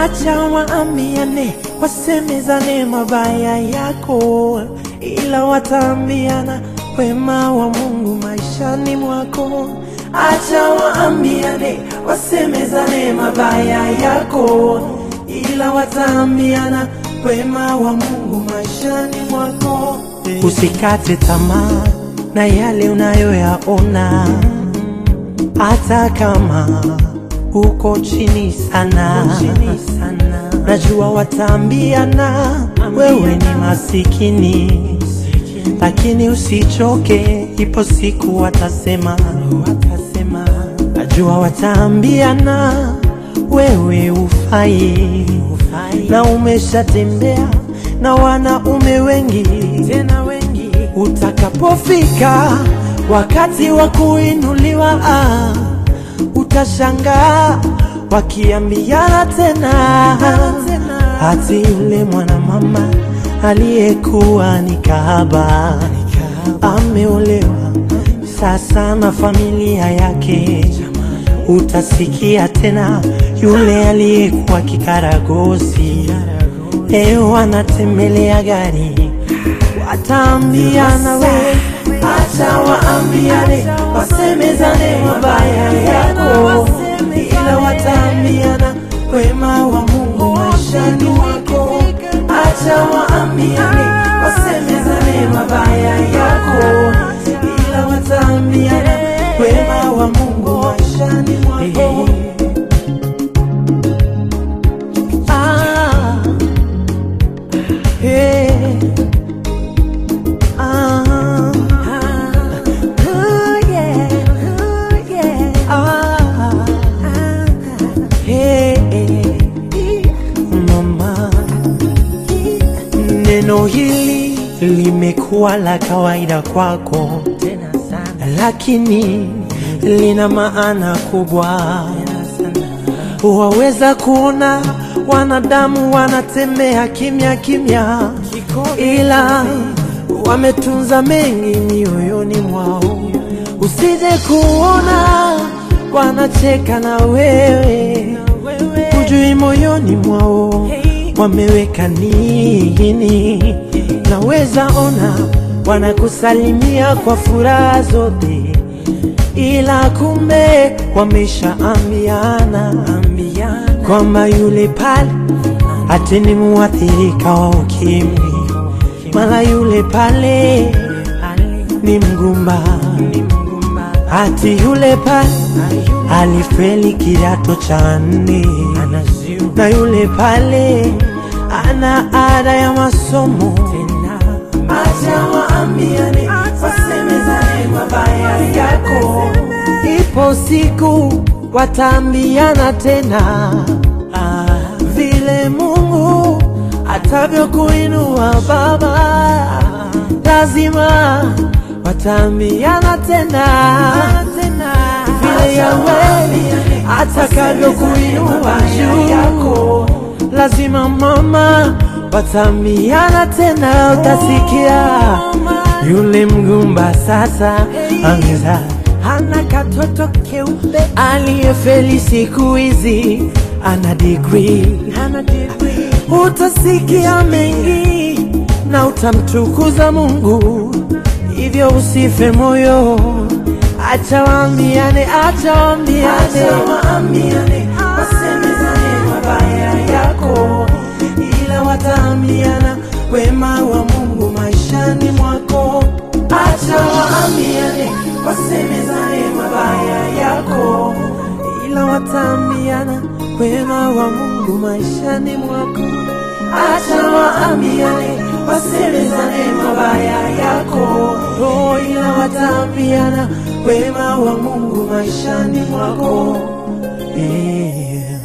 acha waambiane, wasemezane mabaya yako, ila wataambiana wema wa Mungu maishani mwako. Acha waambiane, wasemezane mabaya yako, ila wataambiana wema wa Mungu maishani mwako. Usikate tamaa na yale unayoyaona, hata kama uko chini sana, najua wataambiana wewe ni masikini, lakini usichoke, ipo siku watasema, najua wataambiana wewe ufai, na umeshatembea na wanaume wengi tena wengi, utakapofika wakati wa kuinuliwa ah, utashangaa wakiambiana tena, hati yule mwanamama aliyekuwa ni kahaba ameolewa sasa na familia yake. Utasikia tena yule aliyekuwa kikaragosi leo anatembelea gari, wataambiana we, acha waambiane, wasemezane mabaya yako, ila wataambiana wema wa Mungu maishani mwako. Acha waambiane, wasemezane mabaya yako, ila wataambiana wema wa Mungu maishani mwako. Ah, hey, ah, oh yeah, oh yeah, ah, hey, mama, neno hili limekuwa la kawaida kwako tena sana, lakini lina maana kubwa waweza kuona wanadamu wanatembea kimya kimya, ila wametunza mengi mioyoni mwao. Usije kuona wanacheka na wewe, hujui moyoni mwao wameweka nini. Naweza ona wanakusalimia kwa furaha zote ila kumbe wameshaambiana kwamba yule pale ati ni muathirika wa ukimwi, mara yule pale ni mgumba, ati yule pale alifeli kidato cha nne, na yule pale ana ada ya masomo. Acha waambiane, wasemezane mabaya yako, ipo siku wataambiana tena ah, vile Mungu atavyokuinua baba, lazima wataambiana tena vile Yawe atakavyokuinua juu, lazima mama wataambiana tena, utasikia yule mgumba sasa ameza hana katoto keupe, aliyefeli siku hizi ana degree, utasikia mengi na utamtukuza Mungu, hivyo usife moyo, acha waambiane, acha waambiane, wasemezane mabaya yako, ila wataambiana wema wa Mungu maishani mwako. Acha waambiane, wasemezane mabaya yako, ila wataambiana wema wa Mungu maishani mwako. Acha waambiane, wasemezane mabaya yako, oh, ila wataambiana wema wa Mungu maishani mwako. Yeah.